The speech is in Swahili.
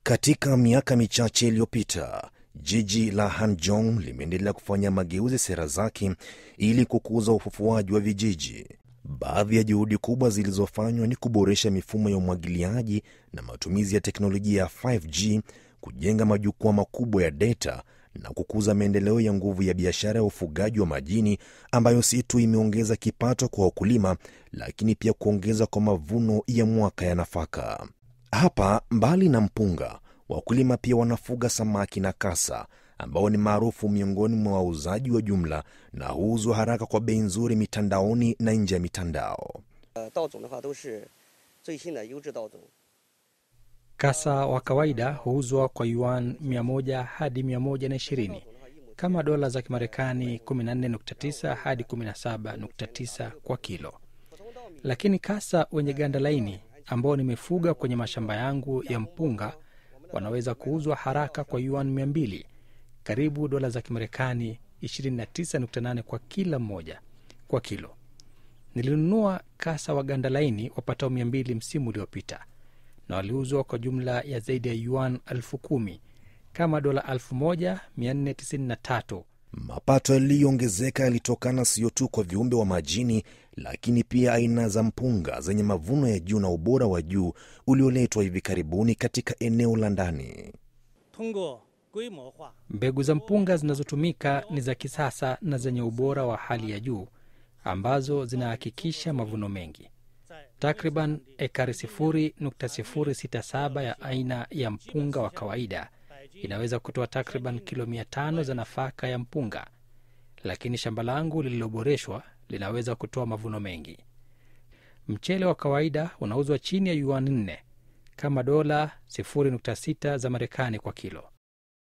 Katika miaka michache iliyopita, jiji la Hanjong limeendelea kufanya mageuzi sera zake ili kukuza ufufuaji wa vijiji. Baadhi ya juhudi kubwa zilizofanywa ni kuboresha mifumo ya umwagiliaji na matumizi ya teknolojia ya 5G, kujenga majukwaa makubwa ya data na kukuza maendeleo ya nguvu ya biashara ya ufugaji wa majini ambayo si tu imeongeza kipato kwa wakulima, lakini pia kuongeza kwa mavuno ya mwaka ya nafaka. Hapa mbali na mpunga, wakulima pia wanafuga samaki na kasa ambao ni maarufu miongoni mwa wauzaji wa jumla na huuzwa haraka kwa bei nzuri mitandaoni na nje ya mitandao. Kasa wa kawaida huuzwa kwa yuan 100 hadi 120 kama dola za Kimarekani 14.9 hadi 17.9 kwa kilo, lakini kasa wenye ganda laini ambao nimefuga kwenye mashamba yangu ya mpunga wanaweza kuuzwa haraka kwa yuan 200 karibu dola za Kimarekani 29.8 kwa kila mmoja kwa kilo. Nilinunua kasa wa ganda laini wapatao 200 msimu uliopita na waliuzwa kwa jumla ya zaidi ya yuan elfu kumi kama dola 1493. Mapato yaliyoongezeka yalitokana sio tu kwa viumbe wa majini, lakini pia aina za mpunga zenye mavuno ya juu na ubora wa juu ulioletwa hivi karibuni katika eneo la ndani. Mbegu za mpunga zinazotumika ni za kisasa na zenye ubora wa hali ya juu ambazo zinahakikisha mavuno mengi. Takriban ekari 0.067 ya aina ya mpunga wa kawaida inaweza kutoa takriban kilo mia tano za nafaka ya mpunga, lakini shamba langu lililoboreshwa linaweza kutoa mavuno mengi. Mchele wa kawaida unauzwa chini ya yuan 4 kama dola 0.6 za Marekani kwa kilo.